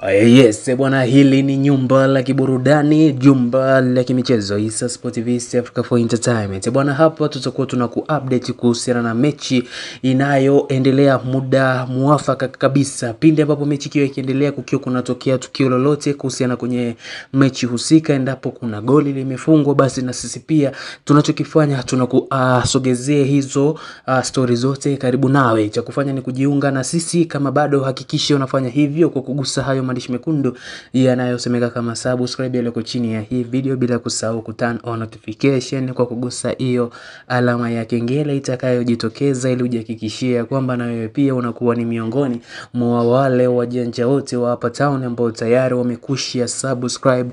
Yes, bwana hili ni nyumba la kiburudani, jumba la kimichezo Issa Sport TV East Africa for Entertainment. Bwana hapa tutakuwa tuna kuupdate kuhusiana na mechi inayoendelea muda muafaka kabisa. Pindi ambapo mechi ikiwa ikiendelea kukiwa kunatokea tukio lolote kuhusiana kwenye mechi husika, endapo kuna goli limefungwa, basi na sisi pia tunachokifanya tunakusogezea uh, hizo uh, stori zote karibu nawe. Cha kufanya ni kujiunga na sisi, kama bado hakikisha unafanya hivyo kwa kugusa hayo maandishi mekundu yanayosemeka kama subscribe yaliyoko chini ya hii video, bila kusahau ku turn on notification kwa kugusa hiyo alama ya kengele itakayojitokeza, ili ujihakikishie kwamba na wewe pia unakuwa ni miongoni mwa wale wajanja wote wa hapa town ambao tayari wamekushia subscribe